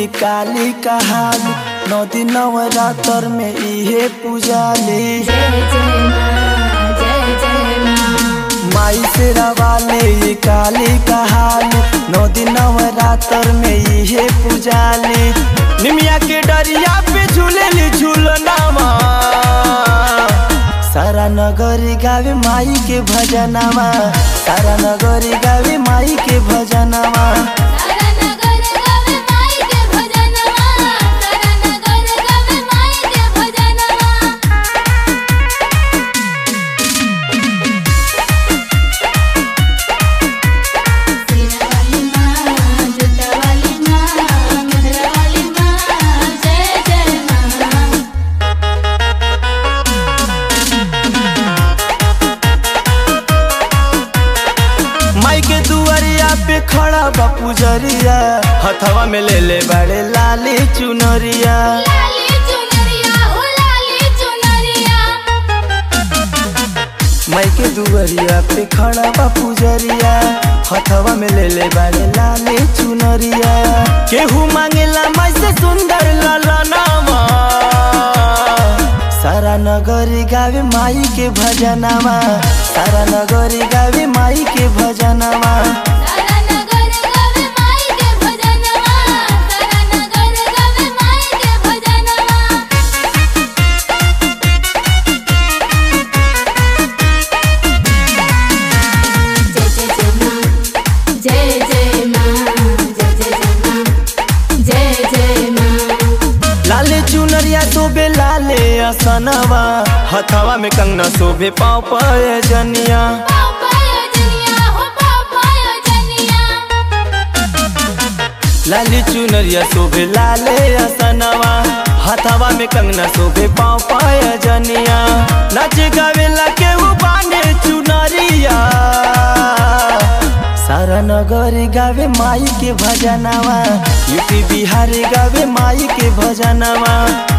काली कहाली नौ दिन नवरात्र में इहे पूजाली जय जय माँ जय जय माँ माई से रवाले ये काली कहाली नौ दिन नवरात्र में इहे पूजाली निमिया के डरिया पे झूलेली झूलनामा सारा नगरी गावे माई के भजनामा सारा नगरी गावे माई के भजनामा सारा नगर गावे माई के भजनवा सारा नगर गावे माई के भजनवा सीना वाली माँ जूता वाली माँ मेहरा वाली माँ जय जय माँ माई के दुआरिया पे खड़ा बा पुजरिया हथवा में ले ले बड़े लाली चुनरिया लाली चुनरिया हो लाली चुनरिया माई के दुआरिया पे खड़ा बा पुजरिया हथवा में ले ले बड़े लाली चुनरिया केहू मांगेला माई से सुंदर ललनामा सारा नगरी गावे माई के भजनामा सारा नगरी गावे माई के भजनामा सारा नगर गावे माई के भजनवा सारा नगर गावे माई के भजनवा जय जय माँ जय जय जय माँ जय जय जय माँ जय जय माँ लाले चुनरिया शोभे लाले असनवा हथवा में कंगना शोभे पाँव पाय जनिया पापाया जनिया हो पापाया जनिया लाली चुनरिया शोभे लाले असनवा हथवा में कंगना शोभे पाँव पाय जनिया नाचे गावेला के उ बाने चुनरिया सारा नगरी गावे माई के भजनवा यूपी बिहार गावे माई के भजनवा